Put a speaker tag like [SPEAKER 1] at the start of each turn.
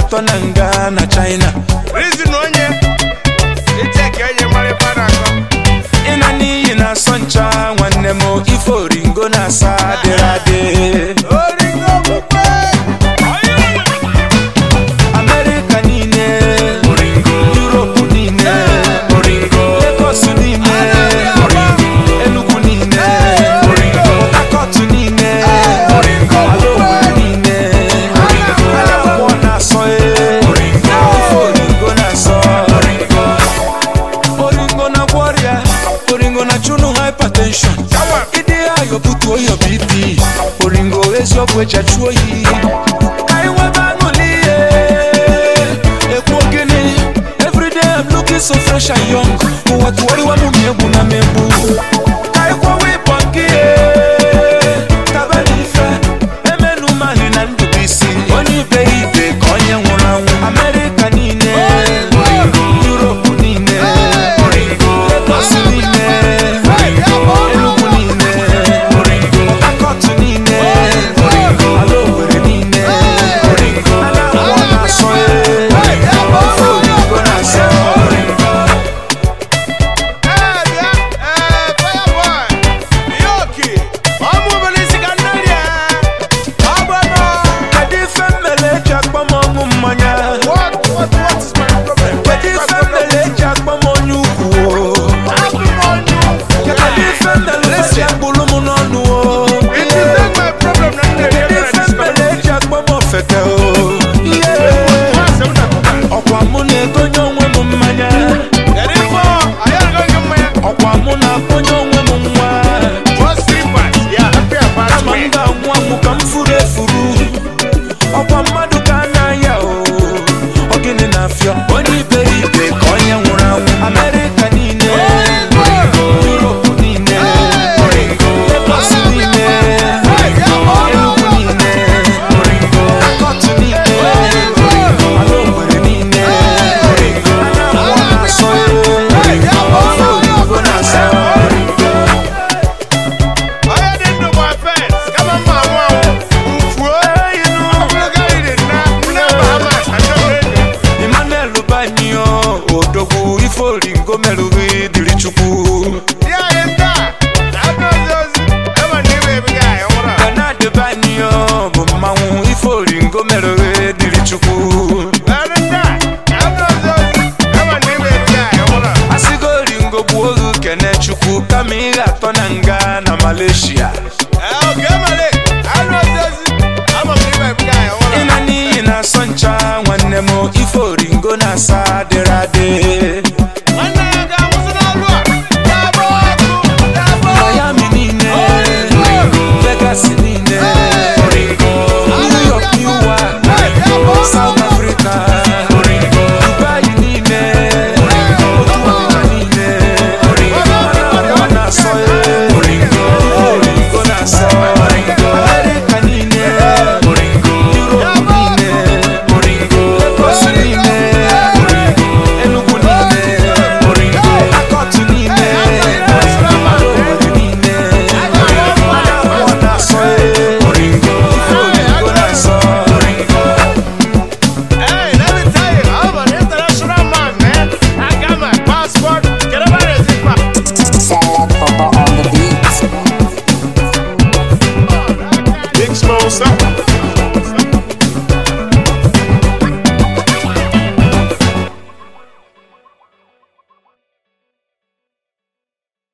[SPEAKER 1] atọ na nga na china
[SPEAKER 2] Reason onye iche ka enye mara ife a na-akọ
[SPEAKER 1] ịna n'iyi na-asọ ncha nwanne m ife oringo na-asa adịrị adị
[SPEAKER 2] oringo okpukpe
[SPEAKER 1] amerịka niile yuropu niile legos niile enugu niile akọtụ niile ala Owerri niile anambọ na-asọ e ife oringo na-asọ oringo na gwọrịa oringo na chụnụ hypertension ịdị ayọ butuo yọ bp oringo eziokwu eji achụ oyi ka anyị nwebe aṅụli ihe ekwu gịnị everyday I'm looking so fresh and young ụwa tụwarịwa m ma egwu na megbu ka anyị kwawa ịbọ nke ihe taba n'ife emenu mali na ndụbụisi onye ibe ya ibe ka onye nwụrụ anwụ amerịka niile yuropu niile legos niile enugu niile akọtụ niile ala Owerri niile anambọ na-asọ e ofe oyibo na-asọ
[SPEAKER 2] ee bịa ee fireboy ihe oke ọmụ obere isi ka nne rie ọgbanụ
[SPEAKER 1] kedu ife mmele eji akpọ m ọṅụ mmanya
[SPEAKER 2] what what what is my problem
[SPEAKER 1] kedu ife mmele eji akpọ m onye ukwu o?
[SPEAKER 2] abụ m onye
[SPEAKER 1] kedu ife mmele eji akpụrụ m n'ọnụ o?
[SPEAKER 2] it is not my problem na nne rie
[SPEAKER 1] kedu ife mmele eji akpọ m ofeke o Ihe.
[SPEAKER 2] Masị m na
[SPEAKER 1] ọkwa mụ na-egonye onwe m mmanya
[SPEAKER 2] kedu ife ọ anyị agaghị mmanya
[SPEAKER 1] ọkwa mụ na-akpọnye onwe m nwa
[SPEAKER 2] just three parts ya happy about
[SPEAKER 1] kama m
[SPEAKER 2] me
[SPEAKER 1] ga-anwụ anwụ ka m furu efuru ọkwa mmadụ ka a na-aya o ọ gịnị na-afịọ onye iberibe ka onye nwụrụ anwụ amerịka niile yuropu niile legos niile enugu niile akọtụ niile ala Owerri niile anambọ na-asọ e ofe oyibo na-asọ
[SPEAKER 2] onye dị ndụ bụ afes kama mma anwụ anwụ ufuo ogologo anyị dị nna nne bahamas achọghị enyi
[SPEAKER 1] Emmanuel Banyo odogwu ife oringo merụghị dịrị chukwu
[SPEAKER 2] ya anyị taa na-abịa ozi ozi ema na iwe ebighị anyị nwụrụ a.
[SPEAKER 1] Bernard Banyo bụ mmanwụ ife oringo merụghị dịrị chukwu
[SPEAKER 2] Anyị taa na-abịa ozi ozi ema na iwe ebighị anyị nwụrụ a.
[SPEAKER 1] asịgo oringo gbuo oge kene chukwu kama ị ga-atọ na nga na Malaysia
[SPEAKER 2] Ee, oge emere anụ ozi ozi ama m na iwe ebighị anyị nwụrụ a.
[SPEAKER 1] ịna n'iyi na-asọ ncha nwanne m ife oringo na-asa adịrị adị
[SPEAKER 2] nwanne ya ga-anwụsị n'ọrụ a ga-agba ọkụ ga-agba ọkụ.
[SPEAKER 1] Miami niile Vegas niile New York Newark South Africa Dubai niile otu ọnịcha niile Anambra na-asọ e Oringo na-asọ America niile Europe niile Lagos niile Enugu niile Akọtụ niile ala Owerri niile Anambra na-asọ e Ife Oringo na-asọ
[SPEAKER 2] Hey, let me tell you, I'm an international man, man. I got my passport. Get about it, Zipa.
[SPEAKER 3] Sad Papa on the beat.
[SPEAKER 2] Big Smosa.